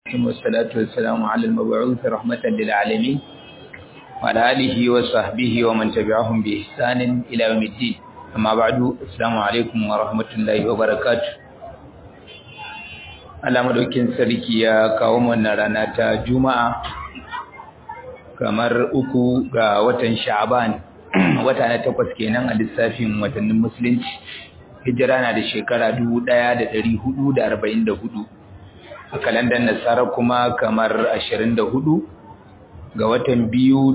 والصلاة والسلام على المبعوث رحمة للعالمين وعلى آله وصحبه ومن تبعهم بإحسان إلى يوم الدين أما بعد السلام عليكم ورحمة الله وبركاته Allah madaukin sarki ya kawo mana rana ta Juma'a kamar uku ga watan Sha'ban wata na takwas kenan a lissafin watannin musulunci hijira na da shekara 1444 a kalandar nasara kuma kamar 24 ga watan biyu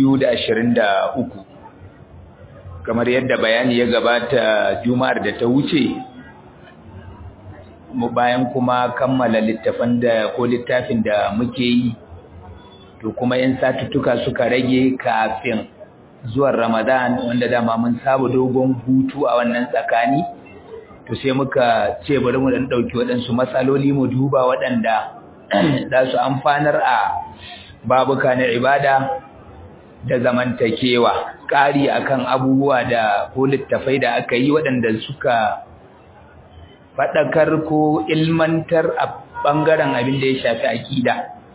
2023 kamar yadda bayani ya gabata juma'ar da ta wuce mu bayan kuma kammala littafin da ko littafin da muke yi to kuma yan satuttuka suka rage kafin zuwan Ramadan wanda dama mun saba dogon hutu a wannan tsakani to sai muka ce bari mu dan dauki waɗansu matsaloli mu duba waɗanda za su amfanar a babuka na ibada da zamantakewa ƙari akan abubuwa da ko littafai da aka yi waɗanda suka faɗakar ko ilmantar a ɓangaren abin da ya shafi aƙida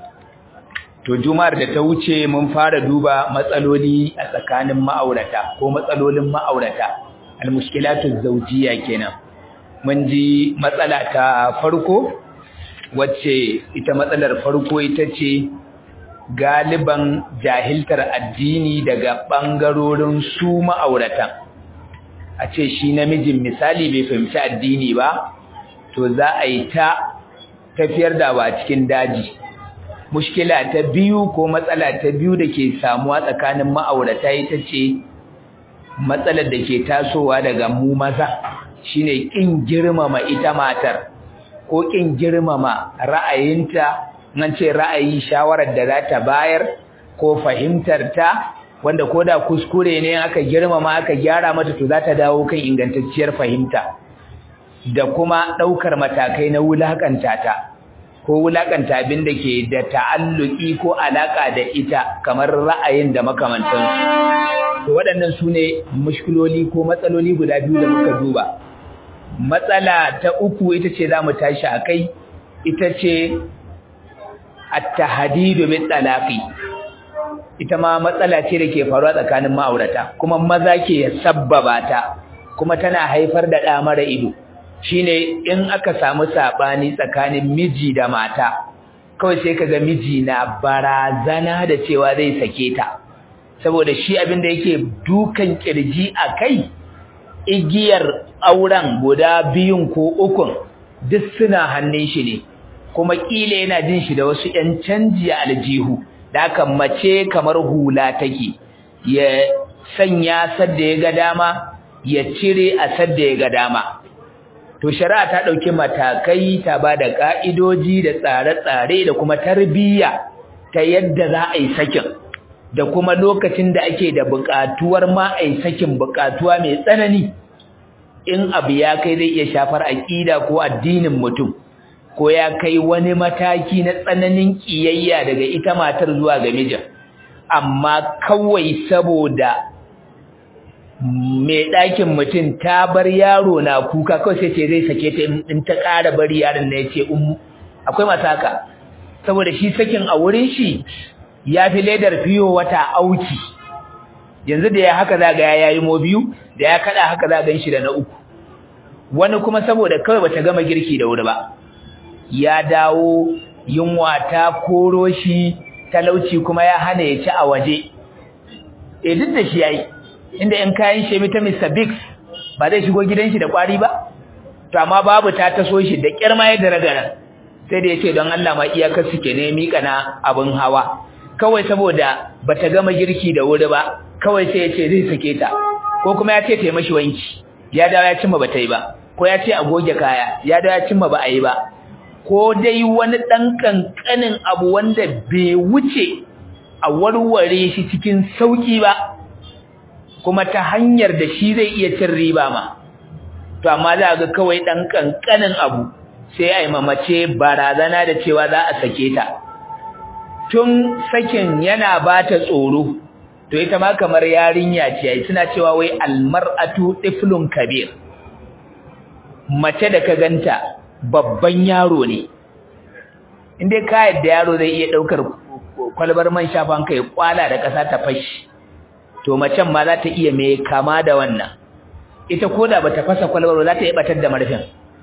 to juma'ar da ta wuce mun fara duba matsaloli a tsakanin ma'aurata ko matsalolin ma'aurata almushkilatu zawjiyya kenan mun ji matsala ta farko wacce ita matsalar farko ita ce galiban jahiltar addini daga bangarorin su ma'auratan a ce shi namijin misali bai fahimci addini ba to za a yi ta tafiyar da ba cikin daji mushkila ta biyu ko matsala ta biyu da ke samuwa tsakanin ma'aurata ita ce matsalar da ke tasowa daga mu maza shine kin girmama ita matar ko kin girmama ra'ayinta nan ce ra'ayi shawarar da za ta bayar ko fahimtar ta wanda koda kuskure ne aka girmama aka gyara mata to za ta dawo kan ingantacciyar fahimta da kuma daukar matakai na wulakanta ta ko wulakanta abin da ke da ta'alluki ko alaka da ita kamar ra'ayin da makamantansu to waɗannan su ne mushkiloli ko matsaloli guda biyu da muka duba matsala ta uku ita ce za mu tashi a kai ita ce at-tahdidu bit talaqi ita ma matsala ce da ke faruwa tsakanin ma'aurata kuma maza ke sabbaba ta kuma tana haifar da ɗa mara ido shine in aka samu sabani tsakanin miji da mata kawai sai kaga miji na barazana da cewa zai sake ta saboda shi abin da yake dukan kirji a kai igiyar auren guda biyun ko ukun duk suna hannun shi ne kuma kila yana jin shi da wasu ƴan canji a aljihu da haka mace kamar hula take ya sanya sadda ya ga dama ya cire a sadda ya ga dama to shari'a ta dauki matakai ta bada ka'idoji da tsare-tsare da kuma tarbiyya ta yadda za a yi sakin da kuma lokacin da ake da buƙatuwar ma a yi sakin buƙatuwa mai tsanani in abu ya kai zai iya shafar aƙida ko addinin mutum ko ya kai wani mataki na tsananin ƙiyayya daga ita matar zuwa ga mijin amma kawai saboda mai ɗakin mutum ta bar yaro na kuka kawai sai ce zai sake ta in ta ƙara bari yaron na ya ce ummu akwai masaka saboda shi sakin a wurin shi ya fi ledar fiyo wata auki yanzu da ya haka za ga ya yi mo biyu da ya kaɗa haka za gan shi da na uku wani kuma saboda kawai bata gama girki da wuri ba ya dawo yunwa ta koro shi talauci kuma ya hana ya ci a waje eh duk da shi yayi inda in kayan shemi ta Mr Biggs ba zai shigo gidan shi da kwari ba to amma babu ta taso shi da kirma ya daragara sai da yace don Allah ma iyakar suke ne mika na abin hawa kawai saboda bata gama girki da wuri ba kawai sai yace zai sake ta ko kuma yace ta mashi wanki ya dawo ya cimma bata yi ba ko yace a goge kaya ya dawo ya cimma ba a yi ba ko dai wani dan kankanin abu wanda bai wuce a warware shi cikin sauki ba kuma ta hanyar da shi zai iya cin riba ma to amma za ga kawai dan kankanin abu sai ai mamace barazana da cewa za a sake ta tun sakin yana bata tsoro to ita ma kamar yarinya ce ai suna cewa wai almar'atu tiflun kabir mace da ka ganta babban yaro ne in dai ka yadda yaro zai iya daukar kwalbar man shafan kai kwala da kasa ta fashi to macen ma za ta iya mai kama da wannan ita koda bata fasa kwalbar za ta iya batar da marfin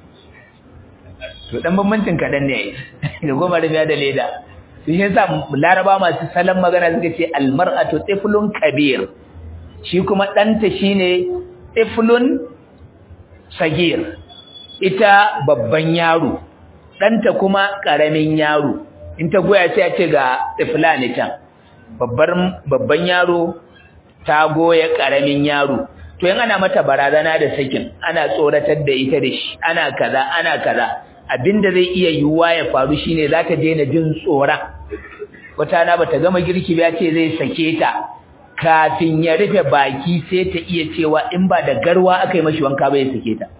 to dan bambancin kadan ne da goma rufiya da leda shi yasa laraba masu salon magana suka ce almar'atu tiflun kabir shi kuma danta shine tiflun sagir ita babban yaro danta kuma karamin yaro in ta goya sai a ce ga tiflani can babbar babban yaro ta goya karamin yaro to in ana mata barazana da sakin ana tsoratar da ita da shi ana kaza ana kaza abinda zai iya yiwuwa ya faru shine za ta daina jin tsoron wata na bata gama girki ba ce zai sake ta kafin ya rufe baki sai ta iya cewa in ba da garwa aka yi mashi wanka ba ya sake ta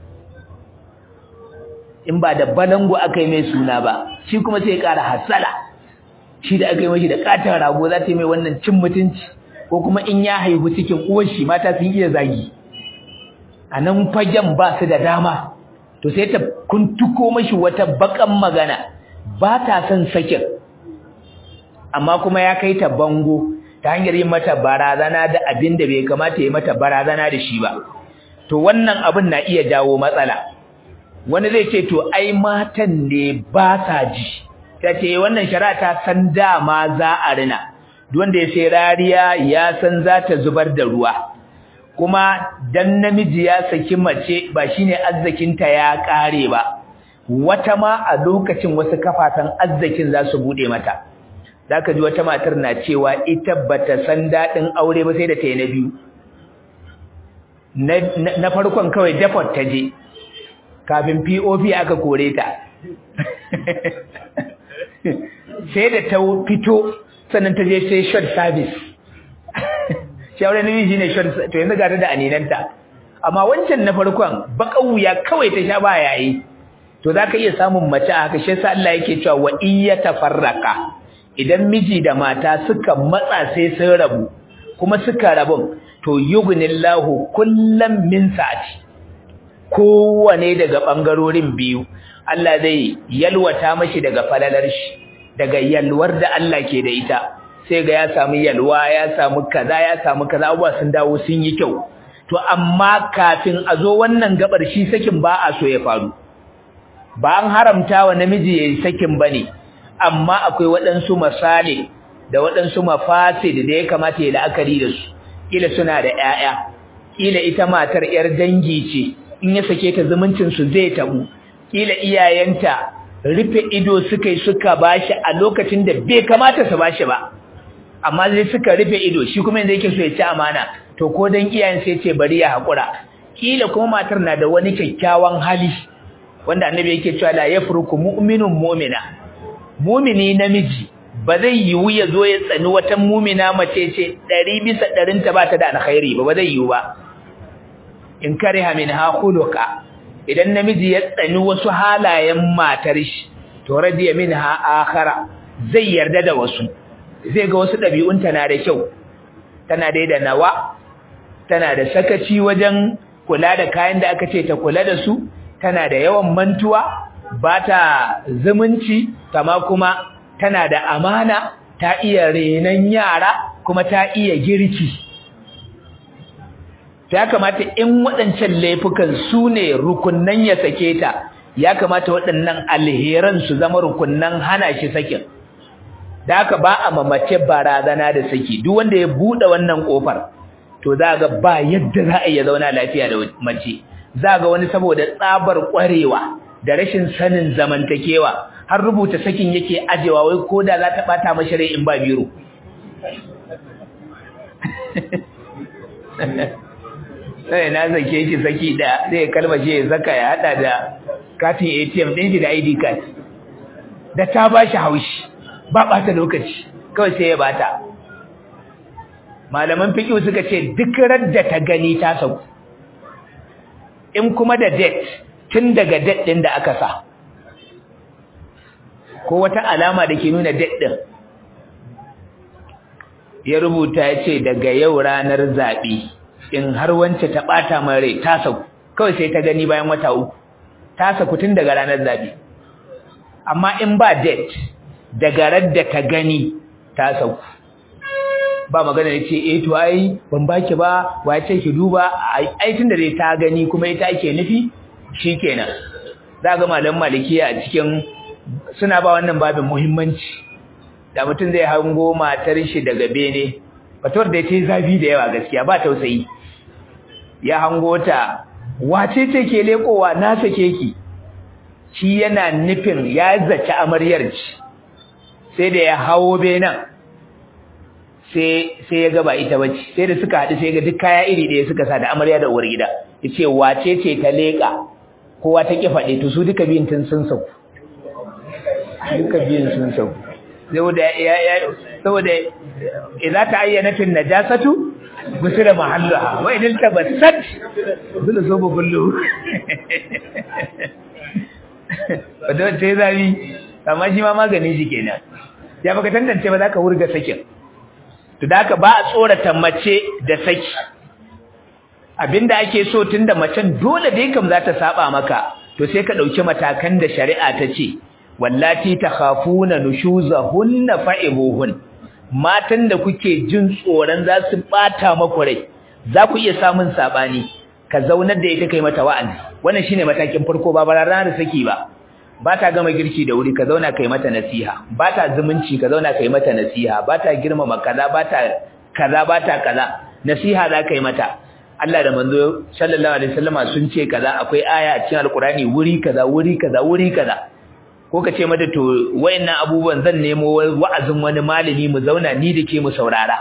in ba da balangu aka yi mai suna ba shi kuma sai ya ƙara hasala shi da aka yi mashi da katon rago za ta yi mai wannan cin mutunci ko kuma in ya haihu cikin uwar shi mata sun iya zagi a nan fagen ba su da dama to sai ta kuntuko mashi wata bakan magana ba ta son sakin amma kuma ya kai ta bango ta hanyar yin mata barazana da abin da bai kamata ya mata barazana da shi ba to wannan abin na iya jawo matsala wani zai ce to ai matan ne ba sa ji ta ce wannan shari'a ta san dama za a rina duk wanda ya sai rariya ya san za ta zubar da ruwa kuma dan namiji ya saki mace ba shine arzikinta ya kare ba wata ma a lokacin wasu kafatan arzikin za su bude mata zaka ji wata matar na cewa ita bata san dadin aure ba sai da ta yi na biyu na farkon kawai depot ta je kafin POP aka kore ta sai da ta fito sannan ta je sai short service shawarar namiji shine short to yanzu ga ta da aninanta amma wancan na farkon baka wuya kawai ta sha ba yayi to zaka iya samun mace a haka shi yasa Allah yake cewa wa iyya tafarraqa idan miji da mata suka matsa sai sun rabu kuma suka rabu to yughnillahu kullam min sa'ati kowane daga bangarorin biyu Allah zai yalwata mashi daga falalar shi daga yalwar da Allah ke da ita sai ga ya samu yalwa ya samu kaza ya samu kaza abuwa sun dawo sun yi kyau to amma kafin a zo wannan gabar shi sakin ba a so ya faru ba an haramta wa namiji yayi sakin bane amma akwai waɗansu masale da waɗansu mafasid da ya kamata ya la'akari da su kila suna da ƴaƴa kila ita matar ƴar dangi ce in ya sake ta zumuncin su zai tabu kila iyayenta rufe ido suka yi suka bashi a lokacin da bai kamata su bashi ba amma zai suka rufe ido shi kuma yanzu yake so ya ci amana to ko dan iyayen sai ce bari ya hakura kila kuma matar na da wani kyakkyawan hali wanda annabi yake cewa la yafruku mu'minun mu'mina mu'mini namiji ba zai yiwu ya zo ya tsani wata mu'mina mace ce 100 bisa 100 ta bata da alkhairi ba ba zai yiwu ba in kariha minha khuluqa idan namiji ya tsani wasu halayen matar shi to radiya minha akhara zai yarda da wasu zai ga wasu ɗabi'unta na da kyau tana dai da nawa tana da sakaci wajen kula da kayan da aka ce ta kula da su tana da yawan mantuwa ba ta zumunci kama kuma tana da amana ta iya renon yara kuma ta iya girki ya kamata in waɗancan laifukan su ne rukunnan ya sake ta ya kamata waɗannan alheran su zama rukunnan hana shi sakin da haka ba a mamace barazana da saki duk wanda ya bude wannan kofar to za ga ba yadda za a iya zauna lafiya da mace za ga wani saboda tsabar kwarewa da rashin sanin zamantakewa har rubuta sakin yake ajewa wai koda za ta bata mashi rai in ba biro sai na zake shi saki da zai kalmashe ya zaka ya hada da katin ATM din shi da ID card da ta bashi haushi ba ɓata lokaci kawai sai ya bata malaman fiqh suka ce duk radda ta gani ta sauku in kuma da date tun daga date din da aka sa ko wata alama da ke nuna date din ya rubuta ya ce daga yau ranar zaɓe in har wance ta ɓata mai rai ta sauku kawai sai ta gani bayan wata uku ta sauku tun daga ranar zaɓe amma in ba date daga radda ka gani ta sauku ba magana ne ce eh to ai ban baki ba waye ce ki duba ai tunda dai ta gani kuma ita ake nufi shikenan za ga malam malikiya a cikin suna ba wannan babin muhimmanci da mutum zai hango matar shi daga bene fatuwar da ta yi zafi da yawa gaskiya ba tausayi ya hango ta wace ce ke lekowa na sake ki shi yana nufin ya zaci amaryar ci sai da ya hawo benen sai sai ya gaba ita bace sai da suka haɗu sai ga duk kaya iri ɗaya suka sa da amarya da uwar gida yace wace ce ta leka kowa ta ki faɗe to su duka biyun tun sun sauku duka biyun sun sauku saboda ya ya saboda idza ta'ayyana fil najasatu gusira mahalluha wa idil tabassat dole so bu kullu wadda ta zabi amma shi ma magani shi kenan ya baka tantance ba za ka wurga sakin to da ba a tsorata mace da saki abinda ake so tunda macen dole dai kam za ta saba maka to sai ka dauki matakan da shari'a ta ce wallati takhafuna nushuzahunna fa'ibuhun matan da kuke jin tsoron za su bata maku rai za ku iya samun sabani ka zaunar da ita kai mata wa'azi wannan shine matakin farko ba barara da saki ba ba ta gama girki da wuri ka zauna kai mata nasiha ba ta zumunci ka zauna kai mata nasiha ba ta girmama kaza ba ta kaza ba ta kaza nasiha za ka yi mata Allah da manzo sallallahu alaihi wasallama sun ce kaza akwai aya a cikin alkurani wuri kaza wuri kaza wuri kaza ko ka ce mata to wayannan abubuwan zan nemo wa'azin wani malami mu zauna ni da ke mu saurara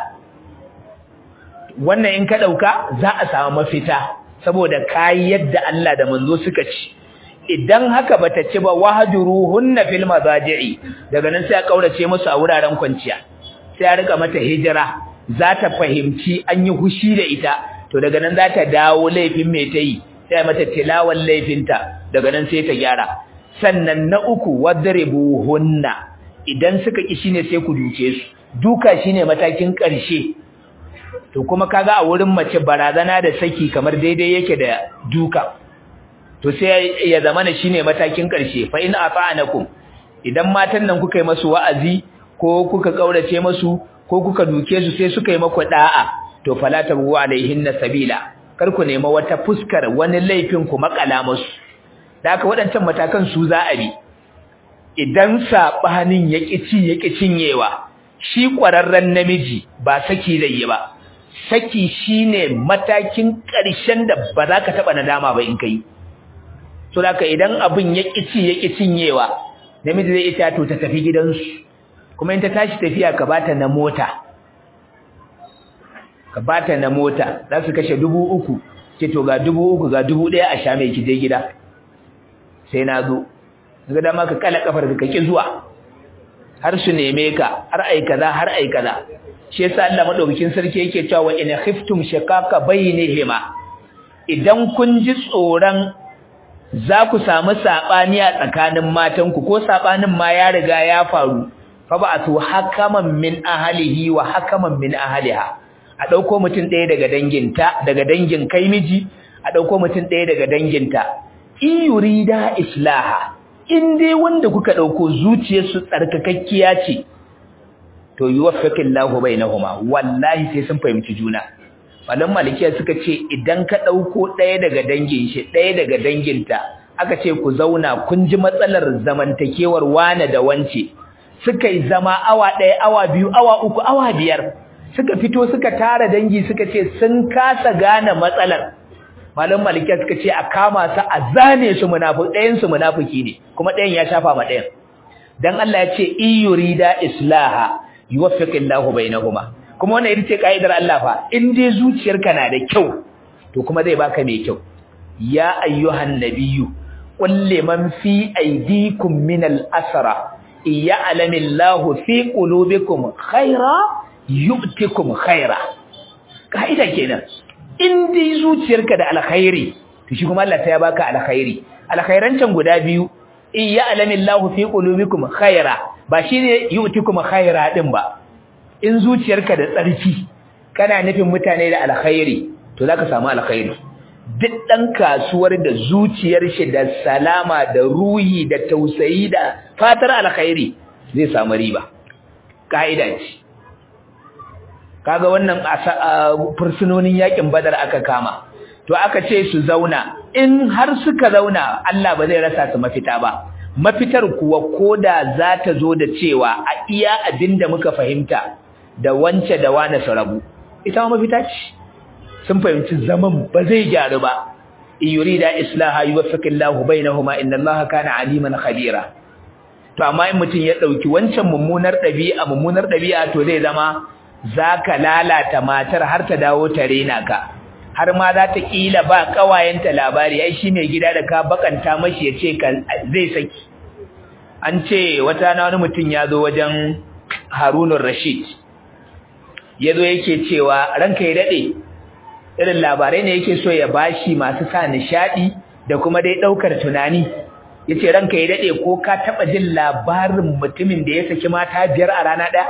wannan in ka dauka za a samu mafita saboda kai yadda Allah da manzo suka ci idan haka bata ci ba wahjuruhunna fil mazaji'i daga nan sai a kaurace musu a wuraren kwanciya sai a rika mata hijira za ta fahimci an yi hushi da ita to daga nan za ta dawo laifin mai ta yi sai mata tilawan laifinta daga nan sai ta gyara sannan na uku wadribuhunna idan suka ki shine sai ku duke su duka shine matakin ƙarshe to kuma kaga a wurin mace barazana da saki kamar daidai yake da duka to sai ya zamana shine matakin ƙarshe fa in ata'anakum idan matan nan kuka yi masu wa'azi ko kuka kaurace masu ko kuka duke su sai suka yi maku da'a to fala tabu alaihinna sabila kar ku nema wata fuskar wani laifin ku makala musu da haka waɗancan matakan su za a bi idan sabanin ya kici ya cinyewa shi ƙwararren namiji ba saki zai yi ba saki shine matakin ƙarshen da ba za ka taɓa nadama ba in kai to da idan abin ya kici ya cinyewa namiji zai ita to ta tafi gidansu kuma in ta tashi tafiya ka bata na mota ka bata na mota za su kashe dubu uku ce to ga dubu uku ga dubu ɗaya a sha mai kije gida sai na zo ga dama ka kala kafar ka ki zuwa har su neme ka har ai kaza har ai kaza shi yasa Allah madaukakin sarki yake cewa in khiftum shaqaqa bainihima idan kun ji tsoron za ku samu sabani a tsakanin matanku ko sabanin ma ya riga ya faru fa ba'atu hakaman min ahlihi wa hakaman min ahliha a dauko mutum ɗaya daga danginta daga dangin kai miji a dauko mutum ɗaya daga danginta in yurida islaha in dai wanda kuka dauko zuciyarsu tsarkakakkiya ce to yuwaffiqillahu bainahuma wallahi sai sun fahimci juna malam malikiya suka ce idan ka dauko ɗaya daga dangin shi ɗaya daga danginta aka ce ku zauna kun ji matsalar zamantakewar wane da wance suka yi zama awa ɗaya awa biyu awa uku awa biyar suka fito suka tara dangi suka ce sun kasa gane matsalar malam malikiya suka ce a kama su a zane su munafiki ɗayan su munafiki ne kuma ɗayan ya shafa ma ɗayan dan Allah ya ce iyurida islaha yuwaffiqillahu bainahuma kuma wannan ita ce kaidar Allah fa in dai zuciyarka na da kyau to kuma zai baka mai kyau ya ayyuhan nabiyyu qul liman fi aydikum min al-asra ya'lamillahu fi qulubikum khaira yu'tikum khaira kaida kenan in dai zuciyarka da alkhairi to shi kuma Allah ta ya baka alkhairi alkhairan can guda biyu ya'lamillahu fi qulubikum khaira ba shine yu'tikum khaira din ba in zuciyarka da tsarki kana nufin mutane da alkhairi to zaka samu alkhairi duk ɗan kasuwar da zuciyar shi da salama da ruhi da tausayi da fatar alkhairi zai samu riba ka'ida ce kaga wannan fursunonin yakin badar aka kama to aka ce su zauna in har suka zauna Allah ba zai rasa su mafita ba mafitar kuwa koda za ta zo da cewa a iya abinda muka fahimta da wance da wane su rabu ita ma mafita ce sun fahimci zaman ba zai gyaru ba in yurida islaha yuwaffiqillahu bainahuma innallaha kana aliman khabira to amma in mutum ya dauki wancan mummunar dabi'a mummunar dabi'a to zai zama zaka lalata matar har ta dawo ta rena ka har ma za ta kila ba kawayenta labari ai shi mai gida da ka bakanta mashi ya ce zai saki an ce wata na wani mutum ya zo wajen harunun rashid ya zo yake cewa ranka ya daɗe irin labarai ne yake so ya bashi masu sa nishaɗi da kuma dai ɗaukar tunani ya ce ranka ya daɗe ko ka taɓa jin labarin mutumin da ya saki mata biyar a rana ɗaya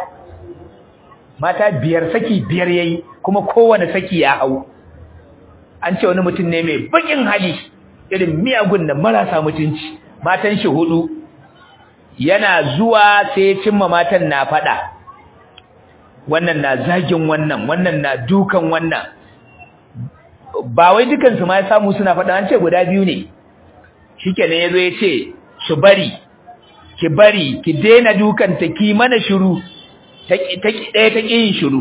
mata biyar saki biyar ya yi kuma kowane saki ya hau an ce wani mutum ne mai bakin hali irin miyagun da marasa mutunci matan shi hudu yana zuwa sai cimma matan na fada wannan na zagin wannan wannan na dukan wannan ba wai dukan su ma ya samu suna fada an ce guda biyu ne shikenan yazo ya ce su bari ki bari ki daina dukan ta ki mana shiru ta ta ɗaya ta yin shiru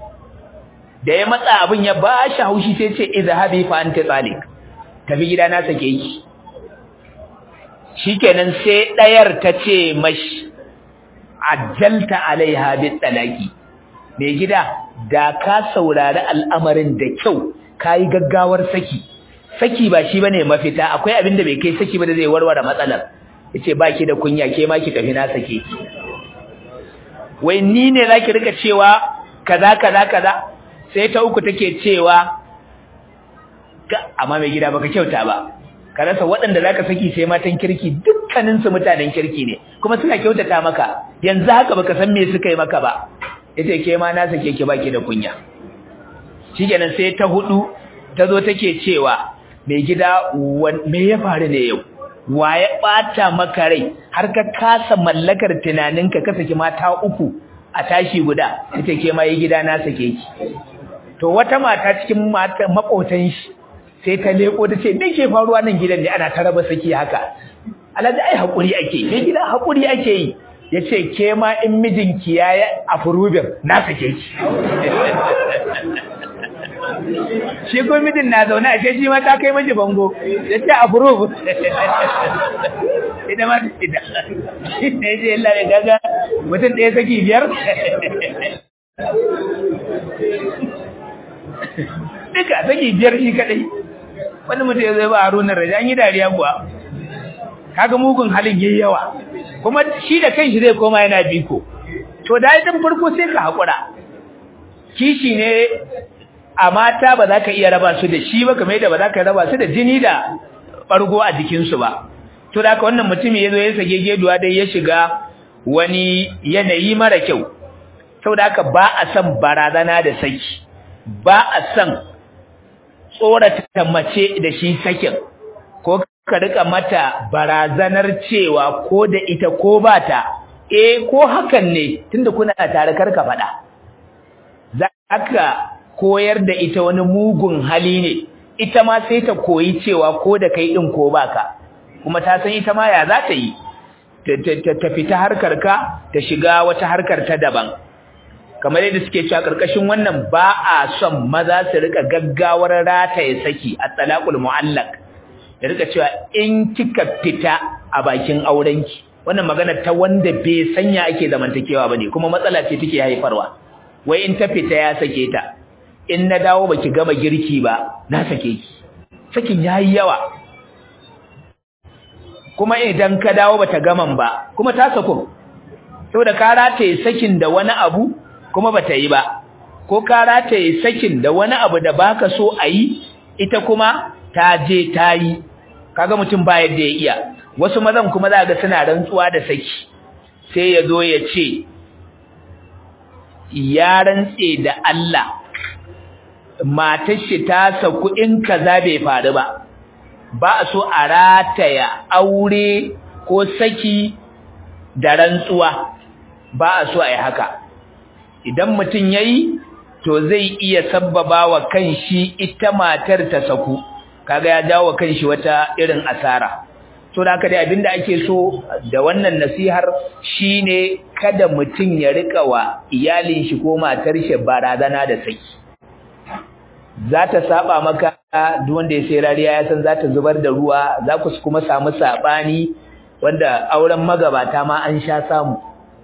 da ya matsa abin ya ba shi haushi sai ce izhabi fa anta talik tafi gida na sake ki shikenan sai dayar ta ce mashi ajjalta alaiha bit talaqi mai gida da ka saurari al'amarin da kyau kai gaggawar saki saki ba shi bane mafita akwai abin da bai kai saki ba da zai warware matsalar yace baki da kunya ke ma ki tafi na sake ki wai ni ne zaki rika cewa kaza kaza kaza sai ta uku take cewa amma mai gida baka kyauta ba ka rasa waɗanda zaka saki sai matan kirki dukkanin su mutanen kirki ne kuma suna kyautata maka yanzu haka baka san me suka yi maka ba yace ke ma na sake ki baki da kunya shikenan sai ta hudu ta zo take cewa mai gida me ya faru ne yau wa ya bata maka rai har ka kasa mallakar tunaninka ka saki mata uku a tashi guda yace ke ma yi gida na sake ki to wata mata cikin mata makotan shi sai ta leko ta ce me ke faruwa nan gidan ne ana ta raba saki haka alhaji ai hakuri ake me gida hakuri ake yi yace ke ma in mijinki yayi afrubin na sake ki shi ko mijin na zaune a shi ma ta kai miji bango yace approve ita ma ita ne je Allah ya gaga mutum ɗaya saki biyar duka saki biyar shi kadai wani mutum ya zai ba harunan raja an yi dariya kuwa kaga mugun halin yayi yawa kuma shi da kanshi zai koma yana biko to da idan farko sai ka hakura kishi ne a mata ba za ka iya raba su da shi ba kamar yadda ba za ka raba su da jini da bargo a jikinsu ba to da haka wannan mutumi ya zo ya sage geduwa dai ya shiga wani yanayi mara kyau saboda haka ba a san barazana da saki ba a san tsorata mace da shi sakin ko ka rika mata barazanar cewa ko da ita ko ba ta eh ko hakan ne tunda kuna tare karka faɗa zaka koyar da ita wani mugun hali ne ita ma sai ta koyi cewa ko da kai din ko baka kuma ta san ita ma ya za ta yi ta fita harkar ka ta shiga wata harkar ta daban kamar yadda suke cewa karkashin wannan ba a son maza su rika gaggawar rataye saki a talaqul muallaq da rika cewa in kika fita a bakin aurenki wannan magana ta wanda bai sanya ake zamantakewa bane kuma matsala ce take haifarwa wai in ta fita ya sake ta in na dawo baki gama girki ba na sake ki sakin yayi yawa kuma idan ka dawo bata gaman ba kuma ta sako saboda ka rataye sakin da wani abu kuma bata yi ba ko ka rataye sakin da wani abu da baka so a yi ita kuma ta je ta yi kaga mutum ba yadda ya iya wasu mazan kuma za ga suna rantsuwa da saki sai ya zo ya ce ya rantse da Allah matar shi ta saku in kaza bai faru ba ba a so a rataya aure ko saki da rantsuwa ba a so a yi haka idan mutum ya yi to zai iya sabbaba wa kanshi ita matar ta saku kaga ya jawo wa kanshi wata irin asara so da haka dai abinda ake so da wannan nasihar shine kada mutum ya rika wa iyalin shi ko matar shi barazana da saki za ta saba maka duk wanda ya sai rariya ya san za ta zubar da ruwa za ku kuma samu sabani wanda auren magabata ma an sha samu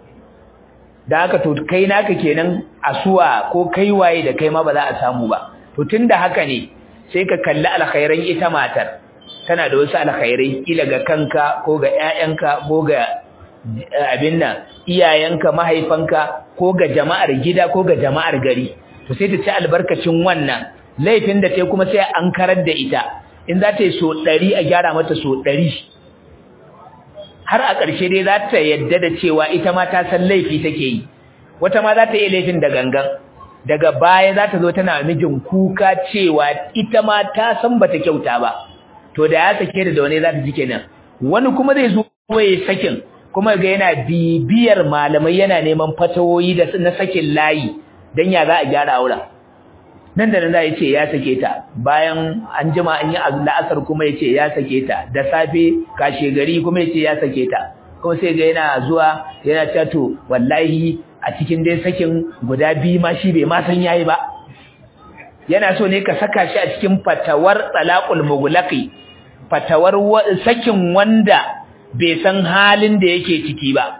da haka to kai naka kenan asuwa ko kai waye da kai ma ba za a samu ba to tunda haka ne sai ka kalli alkhairan ita matar tana da wasu alkhairai kila ga kanka ko ga ƴaƴanka ko ga abin nan iyayenka mahaifanka ko ga jama'ar gida ko ga jama'ar gari to sai ta ci albarkacin wannan laifin da ta kuma sai an karar da ita in za ta yi so ɗari a gyara mata so ɗari har a ƙarshe dai za ta yadda da cewa ita ma ta san laifi take yi wata ma za ta yi laifin da gangan daga baya za ta zo tana mijin kuka cewa ita ma ta san bata kyauta ba to da ya sake da wani za ta ji kenan wani kuma zai zo ya sakin kuma ga yana bibiyar malamai yana neman fatawoyi da na sakin layi dan ya za a gyara auren nan da nan za ya ce ya sake ta bayan an jima an yi la'asar kuma ya ce ya sake ta da safe kashe gari kuma ya ce ya sake ta kuma sai ga yana zuwa yana cewa to wallahi a cikin dai sakin guda biyu ma shi bai ma san yayi ba yana so ne ka saka shi a cikin fatawar talaqul mughlaqi fatawar sakin wanda bai san halin da yake ciki ba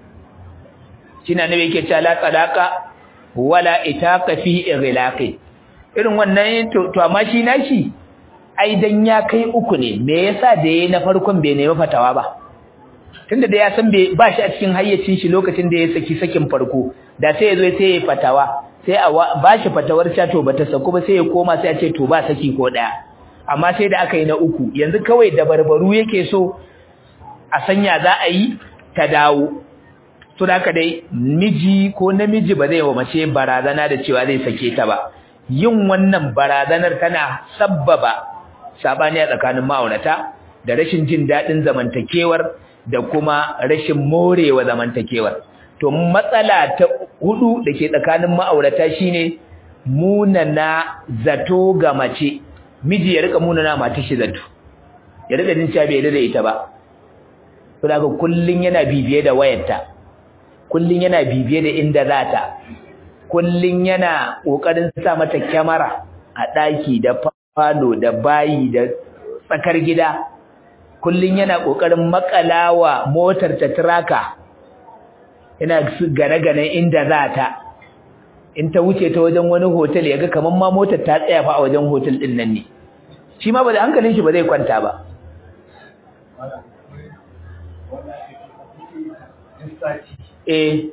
shine ne yake cewa la talaqa wala itaqa fi ighlaqi irin wannan to to amma shi nashi ai dan ya kai uku ne me yasa da yayi na farkon bai nemi fatawa ba tunda da ya san bai ba shi a cikin hayyacin shi lokacin da ya saki sakin farko da sai ya zo sai ya fatawa sai a ba shi fatawar cha to bata saku ba sai ya koma sai a ce to ba saki ko daya amma sai da aka yi na uku yanzu kawai da barbaru yake so a sanya za a yi ta dawo to da haka dai miji ko namiji ba zai wa mace barazana da cewa zai sake ta ba yin wannan barazanar tana sabbaba sabani a tsakanin ma'aurata da rashin jin daɗin zamantakewar da kuma rashin morewa zamantakewar to matsala ta hudu da ke tsakanin ma'aurata shine munana zato ga mace miji ya rika munana mata shi zato ya rika jin cewa bai da ita ba to daga kullun yana bibiye da wayarta kullun yana bibiye da inda zata kullun yana kokarin sa mata kyamara a daki da falo da bayi da tsakar gida kullun yana kokarin makalawa motar ta traka yana gane-gane inda zata in ta wuce ta wajen wani hotel yaga kaman ma motar ta tsaya fa a wajen hotel din nan ne shi ma ba da hankalin shi ba zai kwanta ba eh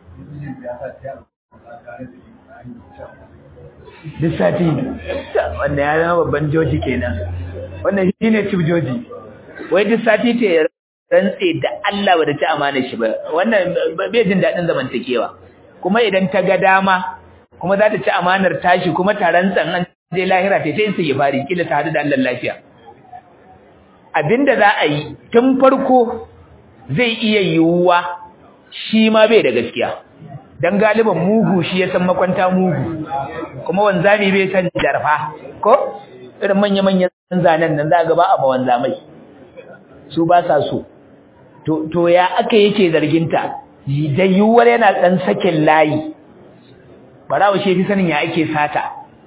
duk sati wanda ya zama babban joji kenan wannan shi ne chief joji wai duk sati ce rantse da Allah ba da ci amana shi ba wannan bai jin daɗin zamantakewa kuma idan ta ga dama kuma za ta ci amanar tashi kuma ta rantsan an je lahira ta sai sai fari kila ta hadu da Allah lafiya abinda za a yi tun farko zai iya yiwuwa shi ma bai da gaskiya dan galiban mugu shi ya san makwanta mugu kuma wanzami bai san jarfa ko irin manya manyan zanen nan za ga ba a ba wanzamai su ba sa so to to ya aka yake zarginta da yiwuwar yana dan sakin layi barawo shi fi sanin ya ake sata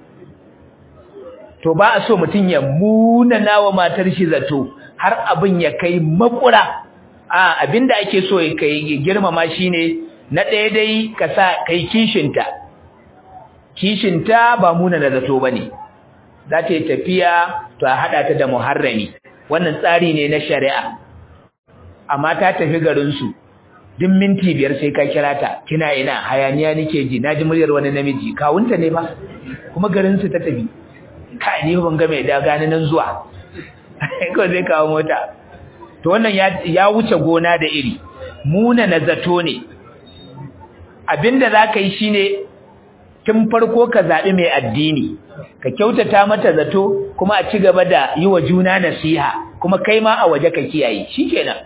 to ba a so mutum ya munana wa matar shi zato har abin ya kai makura a abinda ake so ya kai girmama shine na ɗaya dai ka sa kai kishinta kishinta ba munana zato bane za ta yi tafiya to a hada ta da muharrami wannan tsari ne na shari'a amma ta tafi garin su duk minti biyar sai ka kira ta kina ina hayaniya nake ji naji muryar wani namiji kawunta ne ba kuma garin su ta tafi kai ni ban ga mai da gani nan zuwa ko zai kawo mota to wannan ya ya wuce gona da iri muna na zato ne abinda zaka yi shine tun farko ka zaɓi mai addini ka kyautata mata zato kuma a ci gaba da yi wa juna nasiha kuma kai ma a waje ka kiyaye shikenan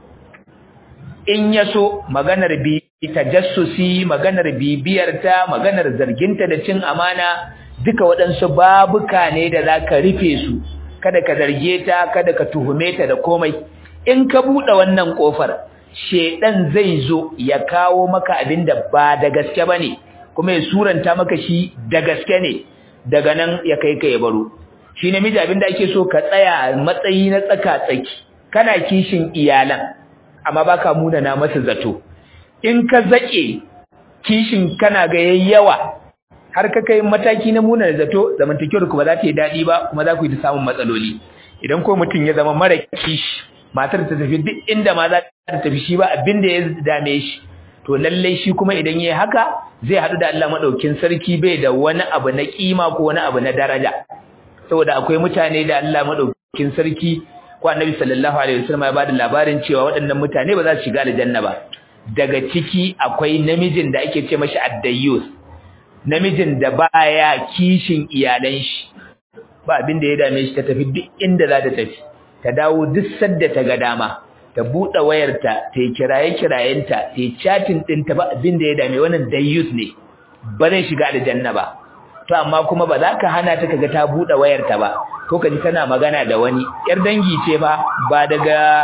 in ya so maganar bi tajassusi maganar bibiyarta maganar zarginta da cin amana duka waɗansu babuka ne da za ka rufe su kada ka zarge ta kada ka tuhume ta da komai in ka buɗe wannan ƙofar shedan zai zo ya kawo maka abin da ba da gaske bane kuma ya suranta maka shi da gaske ne daga nan ya kai ka ya baro shi namiji abin da ake so ka tsaya matsayi na tsaka tsaki kana kishin iyalan amma baka munana masa zato in ka zake kishin kana ga yayyawa har ka kai mataki na munana zato zamantakewar ku ba za ta yi daɗi ba kuma za ku yi ta samun matsaloli idan ko mutum ya zama mara kishi matar ta tafi duk inda ma za ta tafi shi ba abin da ya dame shi to lallai shi kuma idan yayi haka zai haɗu da Allah madaukin sarki bai da wani abu na kima ko wani abu na daraja saboda akwai mutane da Allah madaukin sarki ko Annabi sallallahu alaihi wasallam ya bada labarin cewa waɗannan mutane ba za su shiga aljanna ba daga ciki akwai namijin da ake ce mashi addayus namijin da baya kishin iyalan shi ba abin da ya dame shi ta tafi duk inda za ta tafi ta dawo duk sadda ta ga dama ta buɗe wayarta ta yi kiraye-kirayenta ta yi chatin ɗinta ba abin da ya dame wannan dayyus ne ba zai shiga aljanna ba to amma kuma ba za ka hana ta kaga ta buɗe wayarta ba ko ka ji tana magana da wani yar dangi ce ba ba daga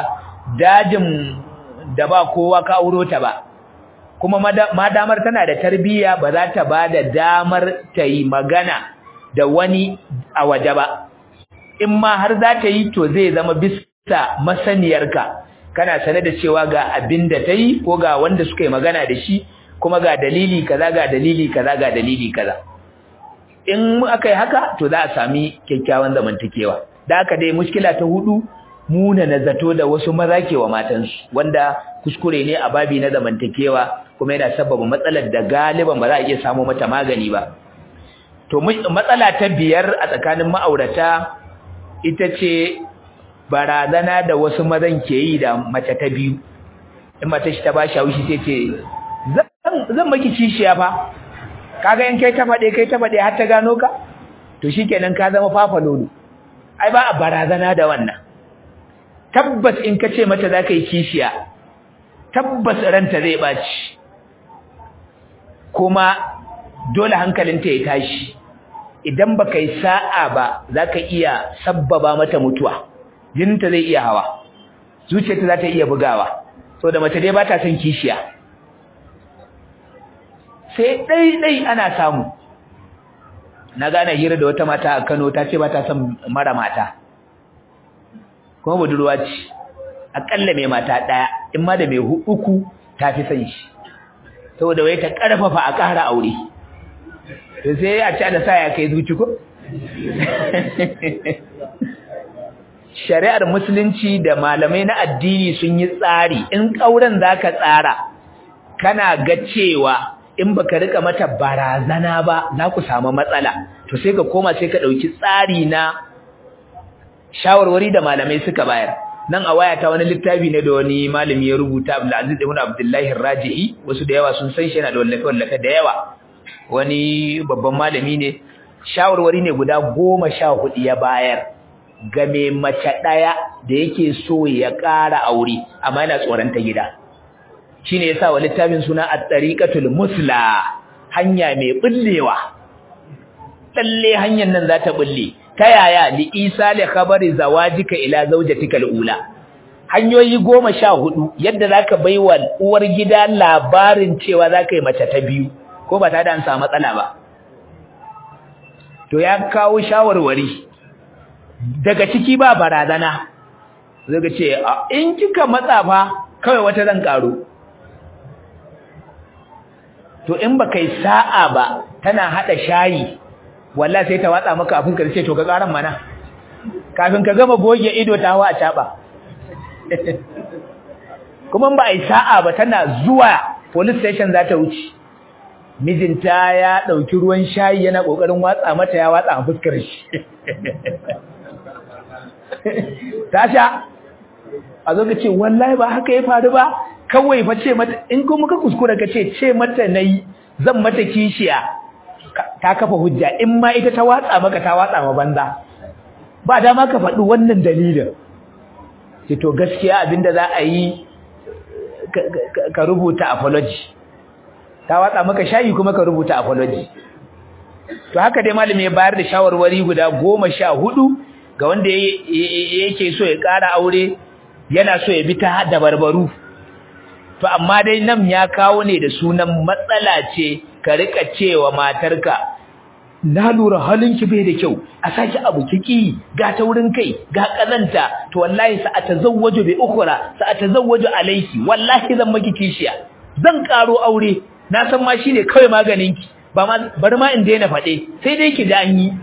dajin da ba kowa ka auro ta ba kuma ma damar tana da tarbiyya ba za ta ba da damar ta yi magana da wani a waje ba in ma har za ta yi to zai zama bisa masaniyarka kana sane da cewa ga abin da ta yi ko ga wanda suka yi magana da shi kuma ga dalili kaza ga dalili kaza ga dalili kaza in aka yi haka to za a sami kyakkyawan zamantakewa da haka dai mushkila ta hudu muna na zato da wasu maza ke wa matansu wanda kuskure ne a babi na zamantakewa kuma yana sababa matsalar da galiban ba za a iya samu mata magani ba to matsala ta biyar a tsakanin ma'aurata ita ce barazana da wasu mazan ke yi da mace ta biyu in mace shi ta ba shi haushi sai ce zan maki kishiya fa kaga in kai ta faɗe kai ta faɗe har ta gano ka to shikenan ka zama fafa lolo ai ba a barazana da wannan tabbas in ka ce mata za ka yi kishiya tabbas ranta zai ɓaci kuma dole hankalinta ya tashi idan baka yi sa'a ba zaka iya sabbaba mata mutuwa jininta zai iya hawa zuciyarta za ta iya bugawa da mace dai ba ta son kishiya sai ɗai-ɗai ana samu na gane hira da wata mata a Kano ta ce ba ta son mara mata kuma budurwa ce akalla mai mata ɗaya in ma da mai uku ta fi son shi saboda wai ta ƙarfafa a ƙara aure to sai a ci da sa ya kai zuci ko shari'ar musulunci da malamai na addini sun yi tsari in ƙauren zaka tsara kana ga cewa in baka rika mata barazana ba za ku samu matsala to sai ka koma sai ka ɗauki tsari na shawarwari da malamai suka bayar nan a wayata wani littafi ne da wani malami ya rubuta Abdulaziz ibn Abdullahi Raji'i wasu da yawa sun san shi yana da wallafe wallafe da yawa wani babban malami ne shawarwari ne guda goma sha hudu ya bayar ga mai mace ɗaya da yake so ya ƙara aure amma yana tsoron ta gida shine yasa wa littafin suna at-tariqatul musla hanya mai bullewa lalle hanyar nan za ta bulle ta yaya li isa li khabari zawajika ila zawjatika al-ula hanyoyi goma sha hudu yadda zaka baiwa uwar gida labarin cewa zaka yi mace ta biyu ko ba ta da an samu matsala ba to ya kawo shawarwari daga ciki ba barazana zaka ce in kika matsa fa kawai wata zan karo to in baka yi sa'a ba tana hada shayi wallahi sai ta watsa maka afin ka sai to ka karan mana kafin ka gama goge ido ta hawa a caba kuma ba ai sa'a ba tana zuwa police station za ta wuce mijinta ya dauki ruwan shayi yana kokarin watsa mata ya watsa a fuskar shi tasha a zo ka ce wallahi ba haka ya faru ba kawai fa ce mata in kuma ka kuskura ka ce ce mata nayi zan mata kishiya ta kafa hujja in ma ita ta watsa maka ta watsa ma banza ba dama ka faɗi wannan dalilin ce to gaskiya abinda za a yi ka rubuta apology ta watsa maka shayi kuma ka rubuta apology to haka dai malami ya bayar da shawarwari guda goma sha hudu ga wanda yake so ya ƙara aure yana so ya bi ta dabarbaru to amma dai nan ya kawo ne da sunan matsala ce ka rika cewa matarka na lura halinki bai da kyau a saki abu kiki ga taurin kai ga kazanta to wallahi sa atazawwaju bi ukhra sa atazawwaju alayki wallahi zan maki kishiya zan karo aure na san ma shine kawai maganin ki ba ma bari ma in daina fade sai dai ki da an yi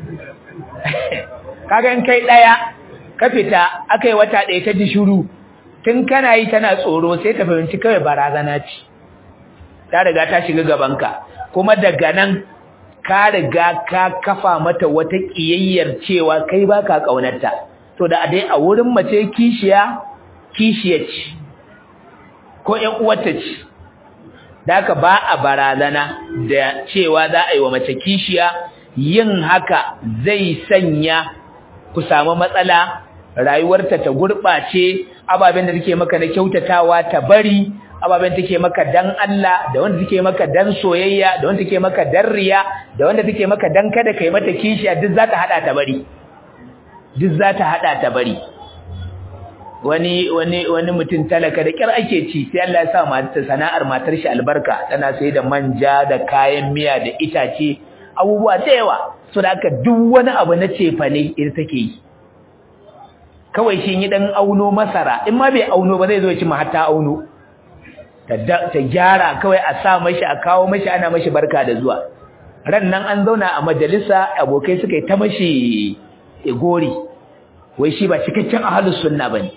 kaga in kai daya ka fita akai wata daya ta ji shiru tun kana yi tana tsoro sai ta fahimci kawai barazana ce ta riga ta shiga gabanka kuma daga nan ka riga ka kafa mata wata kiyayyar cewa kai baka kaunarta to da dai a wurin mace kishiya kishiya ce ko ƴan uwarta ce daka ba a barazana da cewa za a yi wa mace kishiya yin haka zai sanya ku samu matsala rayuwarta ta gurɓace ababen da take maka na kyautatawa ta bari ababen take maka dan Allah da wanda take maka dan soyayya da wanda take maka dan riya da wanda take maka dan kada kai mata kishiya duk za ta hada ta bari duk za ta hada ta bari wani wani wani mutum talaka da kyar ake ci sai Allah ya sa mata sana'ar matar shi albarka tana sai da manja da kayan miya da itace abubuwa da yawa so da haka duk wani abu na cefa ne ita take yi kawai shi yi dan auno masara in ma bai auno ba zai zo ya ci ma hatta auno ta gyara kawai a sa mashi a kawo mashi ana mashi barka da zuwa ran nan an zauna a majalisa abokai suka yi ta mashi igori wai shi ba cikakken ahlus sunna bane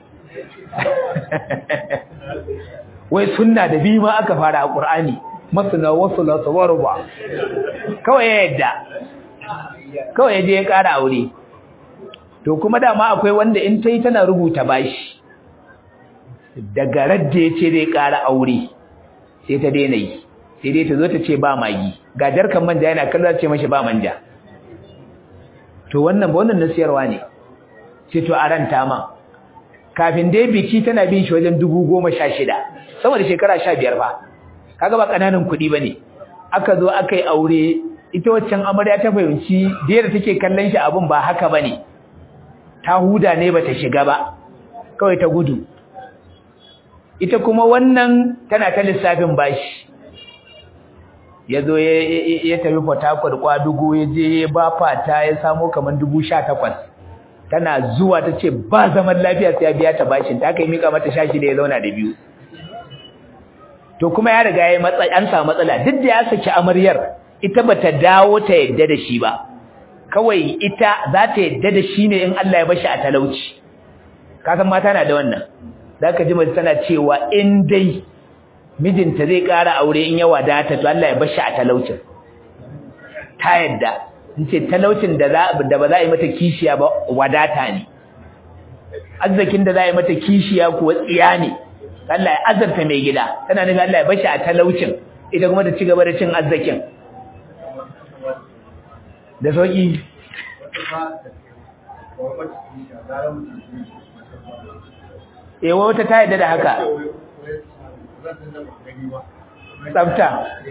wai sunna da bi ma aka fara a qur'ani masna wasula tawarba kawai ya yadda kawai ya je ya kara aure to kuma dama akwai wanda in tai tana rubuta bashi daga radda yace zai ƙara aure sai ta daina yi sai dai ta zo ta ce ba magi ga jarkan manja yana kallon ce mashi ba manja to wannan ba wannan nasiyarwa ne sai to aranta ma kafin dai biki tana bin shi wajen dubu goma sha shida sama da shekara sha biyar fa kaga ba ƙananan kuɗi ba ne aka zo aka yi aure ita waccan amarya ta fahimci da yadda take kallon shi abin ba haka ba ne ta huda ne bata shiga ba kawai ta gudu ita kuma wannan tana ta lissafin bashi yazo ya tafi Port Harcourt kwadugo ya je ya ba fata ya samu kaman 18 tana zuwa tace ba zaman lafiya sai ya biya ta bashin ta kai mika mata shashi da ya zauna da biyu to kuma ya riga ya matsa an samu matsala duk da ya saki amaryar ita bata dawo ta yadda da shi ba kawai ita za ta yadda da shi ne in Allah ya bashi a talauci kasan mata na da wannan zaka ji mace tana cewa in dai mijinta zai ƙara aure in ya wadata to Allah ya bashi a talaucin ta yadda in ce talaucin da za da ba za a yi mata kishiya ba wadata ne arzikin da za a yi mata kishiya kuwa tsiya ne Allah ya azarta mai gida tana nufin Allah ya bashi a talaucin ita kuma ta ci gaba da cin arzikin da sauki eh wata ta yadda da haka tsafta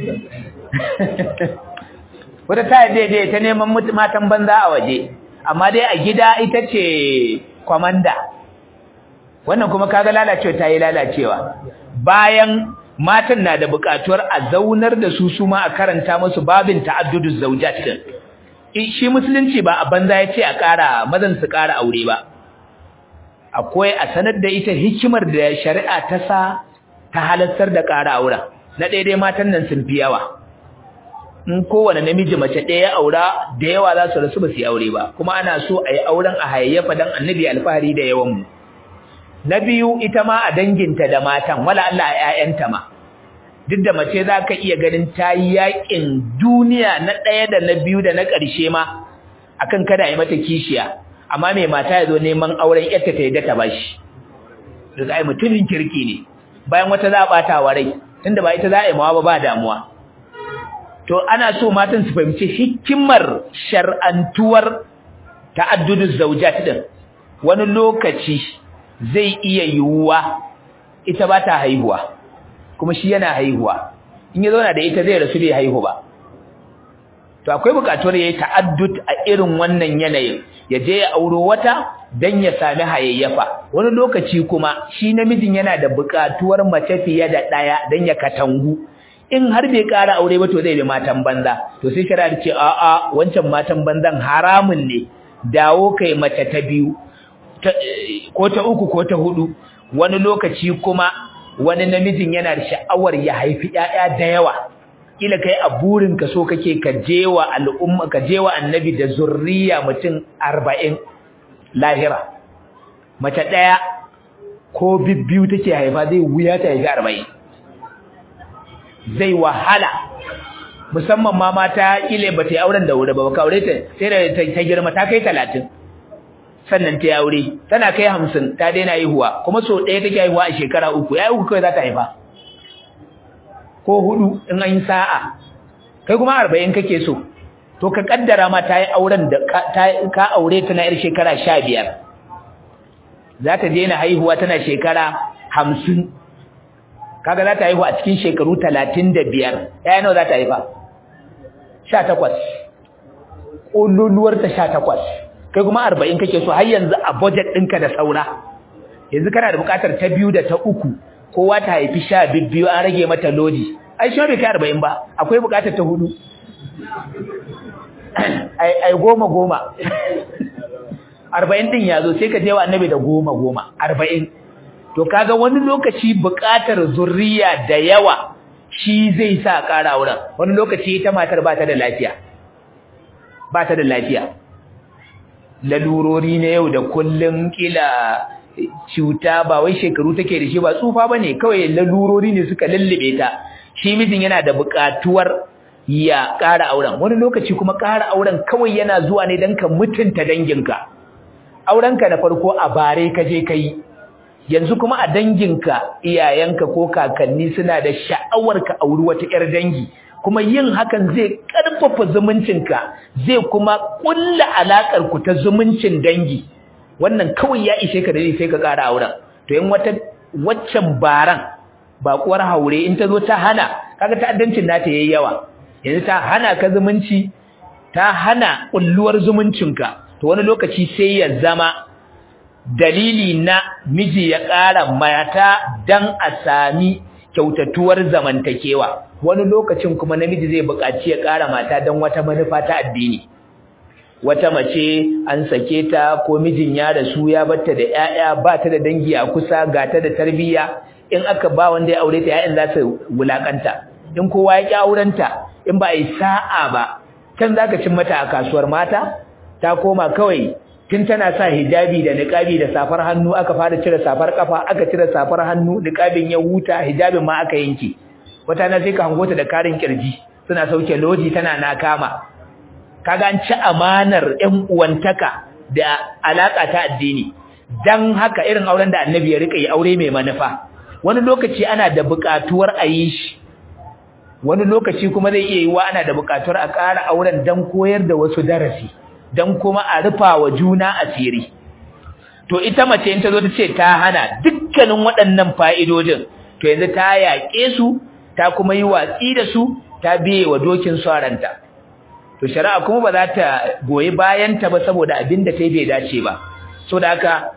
wata ta yadda dai ta neman matan banza a waje amma dai a gida ita ce kwamanda wannan kuma kaga lalacewa ta yi lalacewa bayan matan na da buƙatuwar a zaunar da su su ma a karanta musu babin ta'adduduz zawjat din shi musulunci ba a banza ya ce a ƙara mazan su ƙara aure ba akwai a sanar da ita hikimar da shari'a ta sa ta halattar da ƙara auren na daidai matan nan sun fi yawa in kowane namiji mace ɗaya aura da yawa za su rasu ba su yi aure ba kuma ana so a yi auren a hayayyafa dan annabi alfahari da yawan mu na biyu ita ma a danginta da matan wala Allah a ƴaƴanta ma duk da mace za ka iya ganin ta yi yaƙin duniya na ɗaya da na biyu da na ƙarshe ma akan kada a yi mata kishiya amma mai mata ya zo neman auren ƴarta ta yadda ta bashi daga ai mutumin kirki ne bayan wata za a ɓata wa rai tunda ba ita za a yi mawa ba ba damuwa to ana so matan su fahimci hikimar shar'antuwar ta'adduduz zawjat din wani lokaci zai iya yiwuwa ita ba ta haihuwa kuma shi yana haihuwa in ya zauna da ita zai rasu bai haihu ba to akwai bukatuwar yayi ta'addud a irin wannan yanayin ya je ya auro wata dan ya sami hayayyafa wani lokaci kuma shi namijin yana da bukatuwar mace fiye da daya dan ya katangu in har bai ƙara aure ba to zai bi matan banza to sai shari'a ce a a wancan matan banzan haramun ne dawo kai mace ta biyu ko ta uku ko ta hudu wani lokaci kuma wani namijin yana da sha'awar ya haifi ƴaƴa da yawa kila kai a burin ka so kake ka jewa al'umma ka jewa annabi da zurriya mutum 40 lahira mace daya ko bibbiyu take haifa zai wuya ta haifi 40 zai wahala musamman ma mata kile bata yi auren da wuri ba ka aure ta sai da ta girma ta kai 30 sannan ta yi aure tana kai 50 ta daina haihuwa kuma so ɗaya take haihuwa a shekara uku yayi uku kai za ta haifa ko hudu in an yi sa'a kai kuma arba'in kake so to ka kaddara ma ta yi auren da ka aure ta na yar shekara sha biyar za ta daina haihuwa tana shekara hamsin kaga za ta haihu a cikin shekaru talatin da biyar ɗaya nawa za ta haifa sha takwas ƙololuwarta sha takwas kai kuma arba'in kake so har yanzu a budget ɗinka da saura yanzu kana da buƙatar ta biyu da ta uku kowa ta haifi sha biyu an rage mata lodi ai shi bai kai arba'in ba akwai bukatar ta hudu ai goma goma arba'in din ya zo sai ka je wa annabi da goma goma arba'in to kaga wani lokaci bukatar zurriya da yawa shi zai sa ƙara wurin wani lokaci ita matar ba ta da lafiya ba ta da lafiya lalurori na yau da kullum kila cuta ba wai shekaru take da shi ba tsufa bane kawai lalurori ne suka lullube ta shi mijin yana da buƙatuwar ya ƙara auren wani lokaci kuma ƙara auren kawai yana zuwa ne don ka mutunta danginka aurenka na farko a bare ka je kai yanzu kuma a danginka iyayenka ko kakanni suna da sha'awar ka auri wata ƴar dangi kuma yin hakan zai ƙarfafa zumuncinka zai kuma ƙulla alaƙar ku ta zumuncin dangi wannan kawai ya ishe ka da sai ka ƙara auren to in wata waccan baran baƙuwar haure in ta zo ta hana kaga ta'addancin nata yayi yawa yanzu ta hana ka zumunci ta hana ƙulluwar zumuncinka to wani lokaci sai ya zama dalili na miji ya ƙara mata dan a sami kyautatuwar zamantakewa wani lokacin kuma namiji zai buƙaci ya ƙara mata dan wata manufa ta addini wata mace an sake ta ko mijin ya rasu ya batta da ƴaƴa ba ta da dangi a kusa ga ta da tarbiyya in aka ba wanda ya aure ta ƴaƴan za su wulakanta in kowa ya ƙi aurenta in ba a yi sa'a ba can zaka cin mata a kasuwar mata ta koma kawai tun tana sa hijabi da niqabi da safar hannu aka fara cire safar kafa aka cire safar hannu niqabin ya huta hijabin ma aka yanke wata na sai ka hango ta da karin kirji suna sauke loji tana nakama kaga an ci amanar ƴan uwantaka da alaka ta addini dan haka irin auren da annabi ya rika yi aure mai manufa wani lokaci ana da buƙatuwar a yi shi wani lokaci kuma zai iya yiwa ana da buƙatuwar a ƙara auren dan koyar da wasu darasi dan kuma a rufa wa juna asiri to ita mace in ta zo ta ce ta hana dukkanin waɗannan fa'idojin to yanzu ta yaƙe su ta kuma yi watsi da su ta biye wa dokin saranta to shari'a kuma ba za ta goyi bayan ta ba saboda abin da ta yi bai dace ba so da haka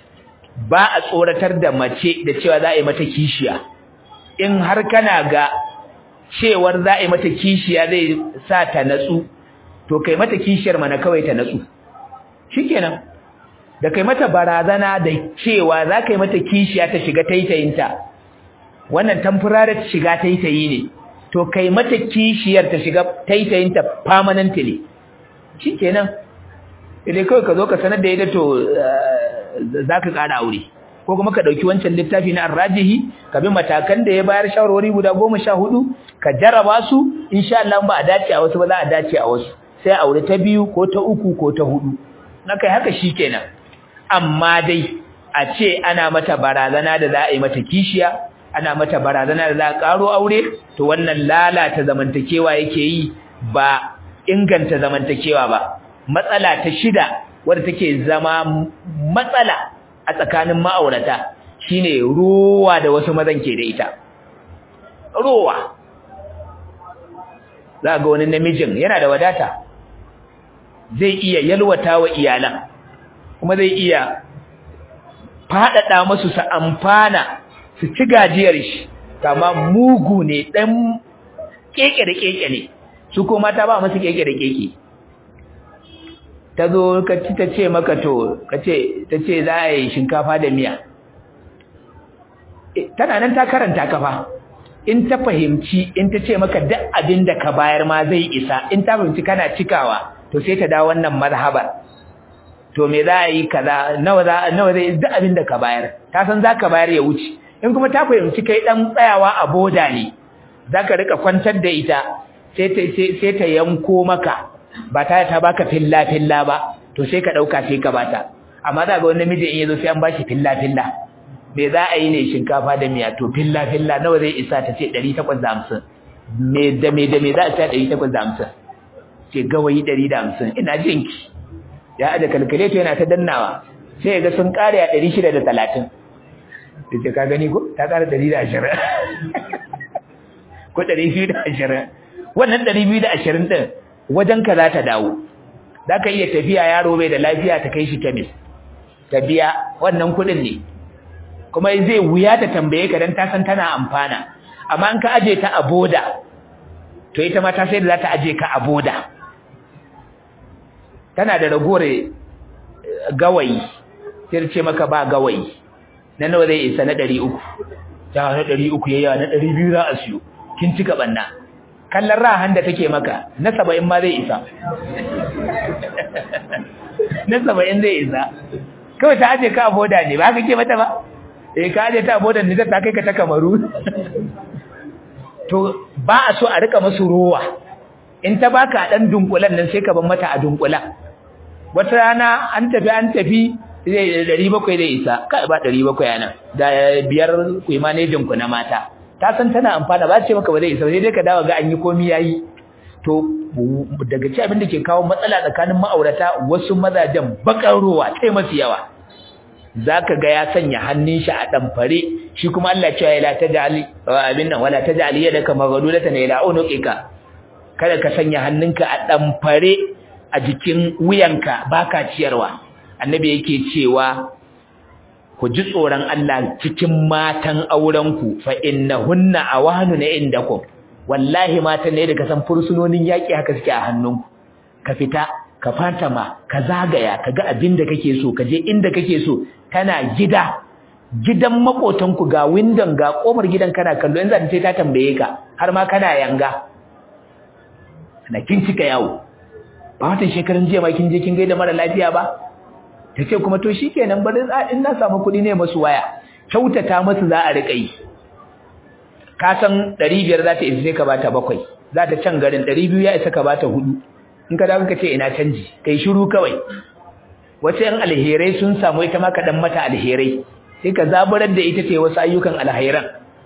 ba a tsoratar da mace da cewa za a yi mata kishiya in har kana ga cewar za a yi mata kishiya zai sa ta natsu to kai mata kishiyar mana kawai ta natsu shikenan da kai mata barazana da cewa za ka yi mata kishiya ta shiga taitayinta wannan temporary shiga taitayi ne to kai mata kishiyar ta shiga taitayinta permanently shikenan idan kawai ka zo ka sanar da ita to za ka ƙara aure ko kuma ka ɗauki wancan littafi na arrajihi ka bi matakan da ya bayar shawarwari guda goma sha hudu ka jarraba su insha Allah ba a dace a wasu ba za a dace a wasu sai aure ta biyu ko ta uku ko ta hudu na kai haka shikenan amma dai a ce ana mata barazana da za a yi mata kishiya ana mata barazana da za a karo aure to wannan lalata zamantakewa yake yi ba inganta zamantakewa ba matsala ta shida wadda take zama matsala a tsakanin ma'aurata shine ruwa da wasu mazan ke da ita ruwa za ga wani namijin yana da wadata zai iya yalwata wa iyalan kuma zai iya faɗaɗa masu su amfana su ci gajiyar shi kama mugu ne ɗan keke da keke ne su ko mata ba masu keke da keke ta zo ka ci ta ce maka to ka ce ta ce za a yi shinkafa da miya tana nan ta karanta kafa in ta fahimci in ta ce maka duk abin da ka bayar ma zai isa in ta fahimci kana cikawa to sai ta dawo wannan mazhabar to me za a yi kaza nawa za nawa zai duk abin da ka bayar ta san za ka bayar ya wuce in kuma ta fahimci kai dan tsayawa a boda ne za ka rika kwantar da ita sai ta sai ta yanko maka ba ta ta baka filla filla ba to sai ka dauka sai ka bata amma za ga wani namiji in yazo sai an bashi filla filla me za a yi ne shinkafa da miya to filla filla nawa zai isa ta ce 850 me da me da me za a ta 850 ce gawayi 150 ina jinki ya aje kalkulator yana ta dannawa sai ga sun kare a 630 ce ka gani ko ta kare 120 ko 220 wannan 220 din wajen ka za ta dawo za ka iya tafiya yaro bai da lafiya ta kai shi kemis ta biya wannan kuɗin ne kuma zai wuya ta tambaye ka dan ta san tana amfana amma in ka aje ta a boda to ita ma ta sai da za ta aje ka a boda tana da ragowar gawayi sai ce maka ba gawayi na nawa zai isa na 300 ta na 300 yayya na 200 za a siyo kin cika banna kallon rahan da take maka na 70 ma zai isa na 70 zai isa kawai ta aje ka a boda ne ba haka ke mata ba eh ka aje ta a boda ne ta kai ka ta kamaru to ba a so a rika masu ruwa in ta baka dan dunkulan nan sai ka bar mata a dunkulan wata rana an tafi an tafi zai ɗari bakwai zai isa kai ba ɗari bakwai yana da biyar ku manejin ku na mata ta san tana amfana ba ce maka ba zai isa sai dai ka dawo ga an yi komi yayi to daga ci abin da ke kawo matsala tsakanin ma'aurata wasu mazajen bakar ruwa sai masu yawa zaka ga ya sanya hannun shi a damfare shi kuma Allah ya ce la tajali abin nan wala tajali yadaka maghlulatan ila unuqika kada ka sanya hannunka a damfare a jikin wuyanka baka ciyarwa annabi yake cewa ku ji tsoron Allah cikin matan aurenku fa innahunna awahanu na indakum wallahi matan ne da ka san fursunonin yaki haka suke a hannunku ka fita ka fatama ka zagaya ka ga abin da kake so ka je inda kake so kana gida gidan makotanku ga windon ga kofar gidan kana kallo yanzu an ce ta tambaye ka har ma kana yanga na kin cika yawo ba watan shekarun jiya ma kin je kin gaida mara lafiya ba ta ce kuma to shikenan bari in na samu kuɗi ne masu waya kyautata masu za a riƙa yi ka san ɗari biyar za ta isa sai ka bata bakwai za ta can garin ɗari biyu ya isa ka bata hudu in ka dawo ka ce ina canji kai shiru kawai wasu yan alherai sun samu ita ma ka dan mata alherai sai ka zaburar da ita ce wasu ayyukan alhairan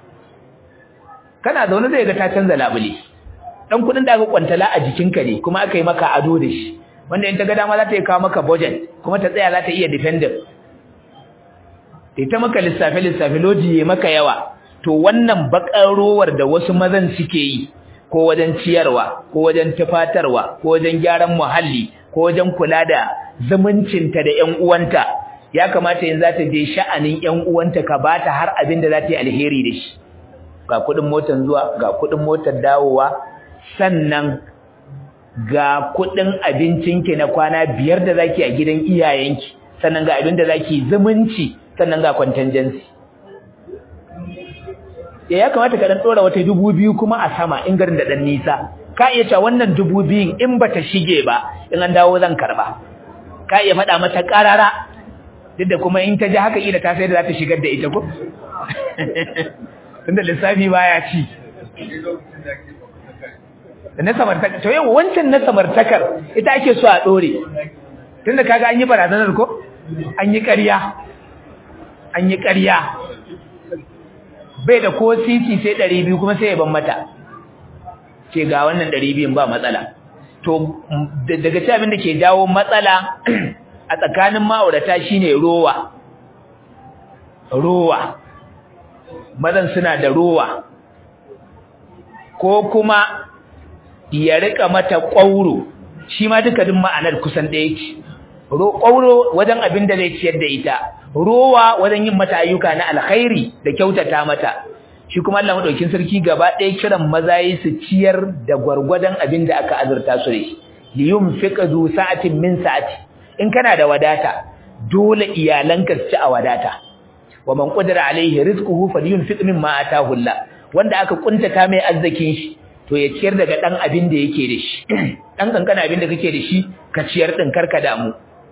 kana zaune zai ga ta canza labule dan kudin da aka kwantala a jikinka ne kuma aka yi maka ado da shi wanda in ta ga dama za ta yi kawo maka budget kuma ta tsaya za ta iya defender ita maka lissafe lissafe loji ya maka yawa to wannan bakar rowar da wasu mazan suke yi ko wajen ciyarwa ko wajen tufatarwa ko wajen gyaran muhalli ko wajen kula da zumuncinta da ƴan uwanta ya kamata yanzu za ta je sha'anin ƴan uwanta ka bata har abin da za ta yi alheri da shi ga kuɗin motar zuwa ga kuɗin motar dawowa sannan ga kuɗin abincinki na kwana biyar da zaki a gidan iyayenki sannan ga abin da zaki zumunci sannan ga contingency ya ya kamata ka dan dora wata dubu biyu kuma a sama in garin da dan nisa ka iya cewa wannan dubu biyun in bata shige ba in an dawo zan karba ka iya faɗa mata ƙarara duk da kuma in ta ji haka ila ta sai da za ta shigar da ita ko tunda lissafi baya ci na samartakar to yau wancan na samartakar ita ake so a dore tunda kaga an yi barazanar ko an yi ƙarya an yi ƙarya bai da ko sisi sai ɗari biyu kuma sai ya ban mata ce ga wannan ɗari biyun ba matsala to daga ci abin da ke jawo matsala a tsakanin ma'aurata shine rowa rowa mazan suna da rowa ko kuma ya rika mata ƙwauro shi ma duka duk ma'anar kusan ɗaya ce ƙwauro wajen abin da zai ciyar da ita rowa wajen yin mata ayyuka na alkhairi da kyautata mata shi kuma Allah madaukin sarki gaba ɗaya kiran maza yi su ciyar da gwargwadon abin da aka azurta su da shi li yunfiqa zu sa'atin min sa'ati in kana da wadata dole iyalanka su ci a wadata wa man qadara alaihi rizquhu falyunfiq mimma ataahu Allah wanda aka kuntata mai arzikin shi to ya ciyar daga dan abin da yake da shi dan kankana abin da kake da shi ka ciyar din karka damu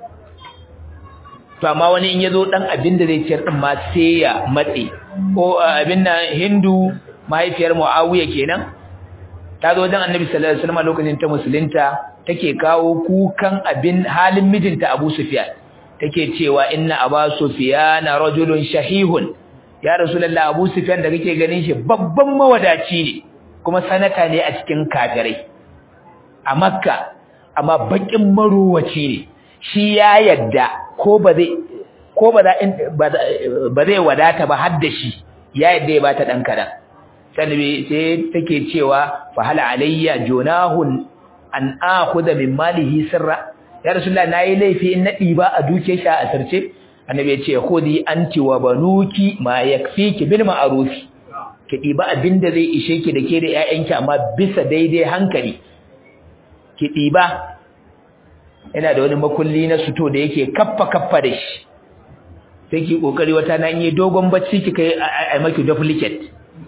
to amma wani in yazo dan abin da zai ciyar din ma sai ya matse ko abin nan Hindu mahaifiyar Muawiya kenan ta zo wajen Annabi sallallahu alaihi wasallam lokacin ta musulunta take kawo kukan abin halin mijinta Abu Sufyan take cewa inna Abu Sufyan rajulun shahihun ya Rasulullah Abu Sufyan da kake ganin shi babban mawadaci ne kuma sanata ne a cikin kafirai a Makka amma bakin marowaci ne shi ya yadda ko ba zai ko ba ba zai wadata ba har da shi ya yadda ya bata dan kadan sanbi sai take cewa fa hal alayya junahun an akhudha min malihi sirra ya rasulullah nayi laifi in na diba a duke shi a asirce annabi ya ce khudi anti wa banuki ma yakfiki bil ma'ruf ki diba abinda zai ishe ki da ke da ƴaƴanki amma bisa daidai hankali ki diba yana da wani makulli na suto da yake kaffa kaffa da shi sai ki kokari wata nan yi dogon bacci kika yi a maki duplicate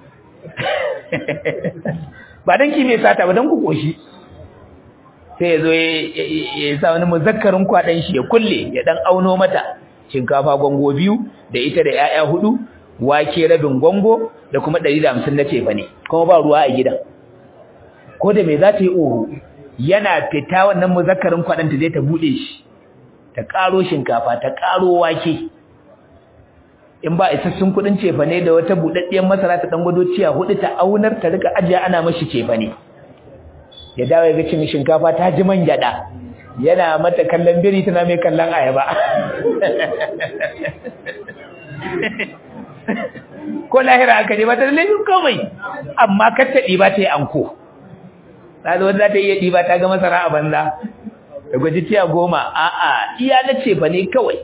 ba dan ki mai sata ba dan ku koshi sai yazo ya sa wani muzakkarin kwadan shi ya kulle ya dan auno mata shinkafa gongo biyu da ita da yaya hudu wake rabin gongo da kuma 150 na cefa ne kuma ba ruwa a gidan ko da me za ta yi oho yana fita wannan muzakkarin kwadan ta je ta bude shi ta karo shinkafa ta karo wake in ba isassun kudin cefa ne da wata budaddiyar masara ta dan gwado ciya hudu ta aunar ta rika ajiya ana mashi cefa ne ya dawo ga cin shinkafa ta ji man gyada yana mata kallon biri tana mai kallon ayaba ko lahira aka je ba ta laifin komai amma kar ta ɗiba ta yi anko ta zo za ta iya ɗiba ta ga masara a banza da gwaji tiya goma a'a iya na ce ba ne kawai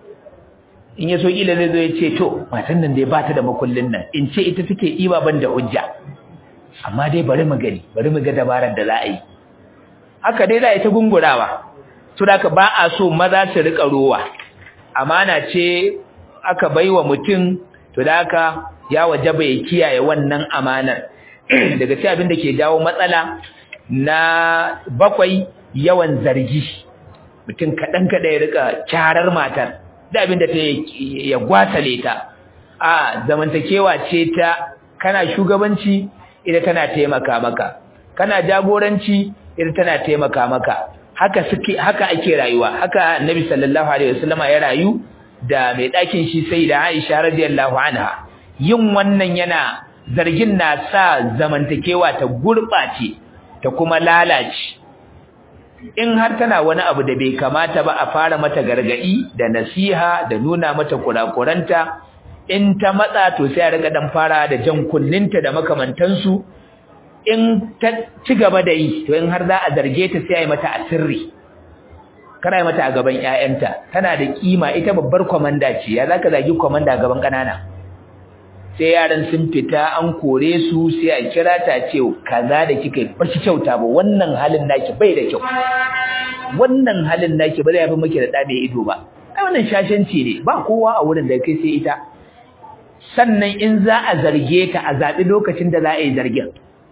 in ya so kila zai zo ya ce to matan nan dai ba ta da makullin nan in ce ita take ɗiba ban da hujja amma dai bari mu gani bari mu ga dabarar da za a yi haka dai za a yi ta gungurawa to da ka ba a so maza su rika rowa amana ce aka baiwa mutum to da haka ya wajaba ya kiyaye wannan amanar daga cikin abin da ke jawo matsala na bakwai yawan zargi mutum kaɗan kaɗan ya rika kyarar matar da abin da ta ya gwatale ta a zamantakewa ce ta kana shugabanci ita tana taimaka maka kana jagoranci ita tana taimaka maka haka suke haka ake rayuwa haka annabi sallallahu alaihi wasallama ya rayu da mai ɗakin shi sai da Aisha radiyallahu anha yin wannan yana zargin na sa zamantakewa ta gurɓace ta kuma lalace in har tana wani abu da bai kamata ba a fara mata gargadi da nasiha da nuna mata kurakuranta in ta matsa to sai a riga dan fara da jan kunninta da makamantansu in ta ci gaba da yi to in har za a zarge ta sai a yi mata asirri kana yi mata a gaban ƴaƴanta tana da kima ita babbar komanda ce ya zaka zagi komanda a gaban kanana sai yaran sun fita an kore su sai a kira ta ce kaza da kika ba ki kyauta ba wannan halin naki bai da kyau wannan halin naki ba zai yafi miki da da ido ba ai wannan shashanci ne ba kowa a wurin da kai sai ita sannan in za a zarge ta a zabi lokacin da za a yi zargin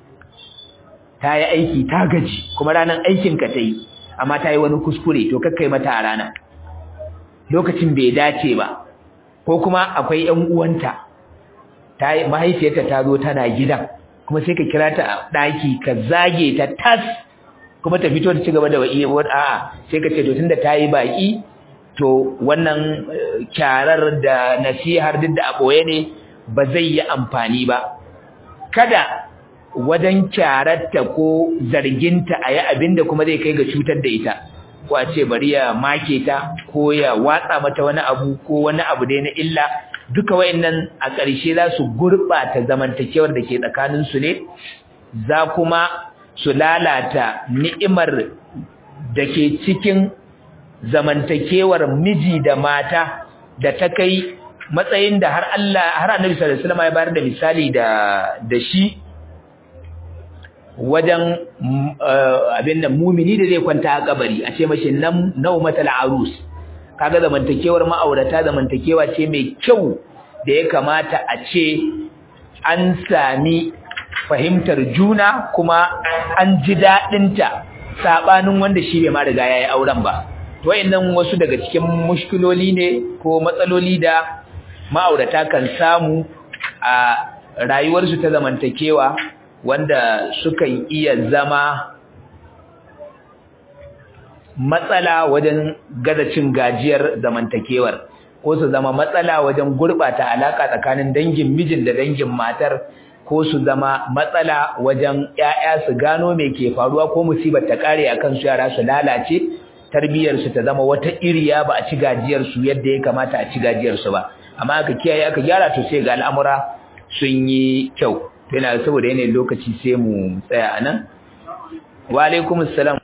ta yi aiki ta gaji kuma ranar aikin ka ta yi amma ta yi wani kuskure to kakkai mata a rana lokacin bai dace ba ko kuma akwai ƴan uwanta ta mahaifiyarta ta zo tana gidan kuma sai ka kira ta a ɗaki ka zage ta tas kuma ta fito ta ci gaba da wa'i a'a sai ka ce to tunda ta yi baki to wannan kyarar da nasihar duk da a ɓoye ne ba zai yi amfani ba kada wajen kyararta ko zarginta a yi abin da kuma zai kai ga cutar da ita ko a ce bari ya make ta ko ya watsa mata wani abu ko wani abu dai na illa duka wayannan a ƙarshe za su gurɓata zamantakewar da ke tsakaninsu ne za kuma su lalata ni'imar da ke cikin zamantakewar miji da mata da ta kai matsayin da har Allah har Annabi sallallahu alaihi wasallam ya bayar da misali da da shi wajen abin da mumini da zai kwanta a kabari a ce mashi nan naumatal arus kaga zamantakewar ma'aurata zamantakewa ce mai kyau da ya kamata a ce an sami fahimtar juna kuma an ji daɗinta saɓanin wanda shi bai ma riga ya yi auren ba to wayannan wasu daga cikin mushkiloli ne ko matsaloli da ma'aurata kan samu a rayuwarsu ta zamantakewa wanda sukan iya zama matsala wajen gaza cin gajiyar zamantakewar ko su zama matsala wajen gurɓata alaka tsakanin dangin mijin da dangin matar ko su zama matsala wajen ƴaƴa su gano me ke faruwa ko musibar ta kare akan su yara su lalace tarbiyar su ta zama wata iriya ba a ci gajiyar su yadda ya kamata a ci gajiyar su ba amma aka kiyaye aka gyara to sai ga al'amura sun yi kyau yana saboda yanayin lokaci sai mu tsaya anan wa alaikumus salam